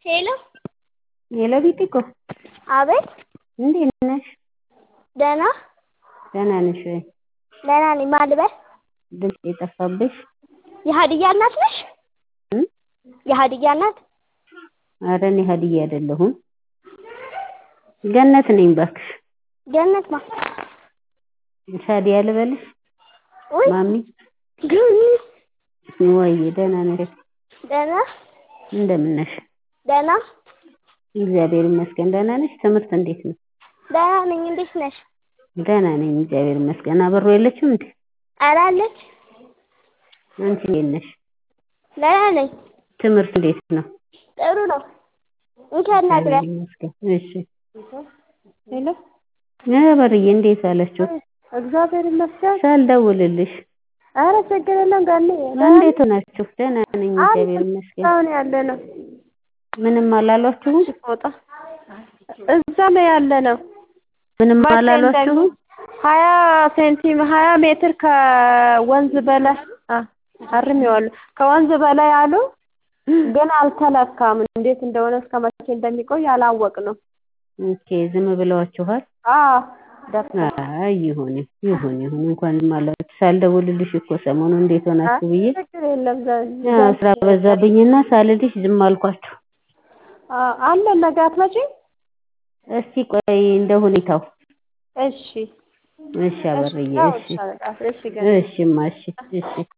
ሄሎ ሄሎ ቢጢቆ አቤት እንዴት ነሽ? ደህና ደህና ነሽ ወይ? ደህና ነኝ። ማን ልበል? ድምፅ የጠፋብሽ? የሀዲያ እናት ነሽ? እም? የሀዲያ እናት? ኧረ እኔ ሀዲያ አይደለሁም። ገነት ነኝ እባክሽ። ገነት ማ ሻዲያ ልበልሽ? ውይ ማሚ ገነት ወይዬ ደህና ነሽ? ደህና እንደምን ነሽ? ደህና እግዚአብሔር ይመስገን። ደህና ነሽ? ትምህርት እንዴት ነው? ደህና ነኝ። እንዴት ነሽ? ደህና ነኝ እግዚአብሔር ይመስገን። አበሩ የለችም እንዴ? ኧረ አለች። አንቺ እንዴት ነሽ? ደህና ነኝ። ትምህርት እንዴት ነው? ጥሩ ነው። እንኪ አናግሪያት። እግዚአብሔር ይመስገን። እሺ ሄሎ በርዬ እንዴት አለችው? እግዚአብሔር ይመስገን። ሳልደውልልሽ ኧረ ችግር የለም ጋኔ እንዴት ሆናችሁ? ደህና ነኝ እግዚአብሔር ይመስገን። አሁን ያለ ነው ምንም አላሏችሁም? ፎጣ እዛ ነው ያለ ነው። ምንም መቼ አላሏችሁም? እንደሚ- ሀያ ሴንቲም ሀያ ሜትር ከወንዝ በላይ አ- አርሜዋለሁ ከወንዝ በላይ አሉ፣ ግን አልተለካም። እንዴት እንደሆነ እስከ መቼ እንደሚቆይ አላወቅንም። ኦኬ ዝም ብለዋችኋል? አዎ ደፍታ አይ ይሁን ይሁን ይሁን እንኳን ማላችሁ ሳልደውልልሽ እኮ ሰሞኑ እንዴት ሆናችሁ ብዬ ችግር የለም ዘ- ያው ስራ በዛብኝና ሳልልሽ ዝም አልኳችሁ። አ- አለ ነገ አትመጪም? እስቲ ቆይ እንደ ሁኔታው እሺ እሺ አበርዬ አዎ፣ እሺ እሺ አለቃ፣ እሺ ገና እሺማ እሺ እሺ